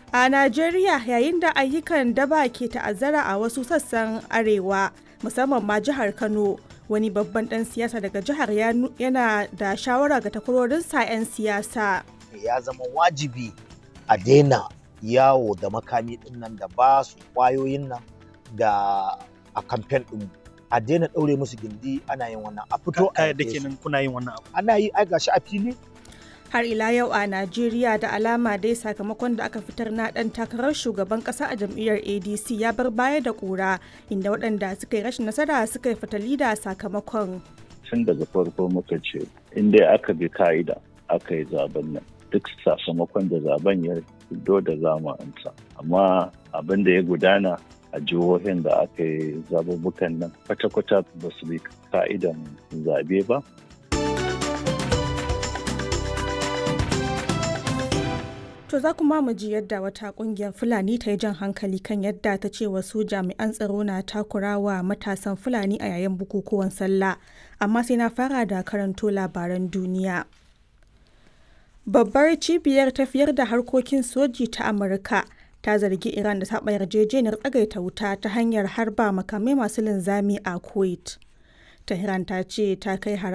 A Najeriya yayin da ayyukan daba ke ta'azzara a wasu sassan arewa musamman ma jihar Kano wani babban ɗan siyasa daga jihar yana da shawara ga takwarorinsa 'yan siyasa. Ya zama wajibi a daina yawo da makami ɗin nan da ba su ƙwayoyin nan da a kamfen ɗin a daina ɗaure musu gindi ana yin wannan a fito a da kenan kuna yin wannan abu ana yi ai gashi a fili har ila yau a Najeriya da alama dai sakamakon da aka fitar na dan takarar shugaban kasa a jam'iyyar ADC ya bar baya da kura inda waɗanda suka yi rashin nasara suka yi fatali da sakamakon. Tun daga farko muka ce in dai aka bi ka'ida aka yi zaben nan duk sakamakon da zaben ya fito da zama amsa amma abin da ya gudana a jihohin da aka yi zabubukan nan kwata-kwata ba su bi ka'idan zabe ba To za kuma mu ji yadda wata kungiyar Fulani ta yi jan hankali kan yadda ta ce wasu jami'an tsaro na takurawa matasan Fulani a yayin bukukuwan sallah. Amma sai na fara da karanto labaran duniya. Babbar cibiyar tafiyar da harkokin soji ta Amurka ta zargi Iran da taɓa yarjejeniyar tsagaita wuta ta hanyar harba makamai masu linzami a Kuwait. Tehran ta ce ta kai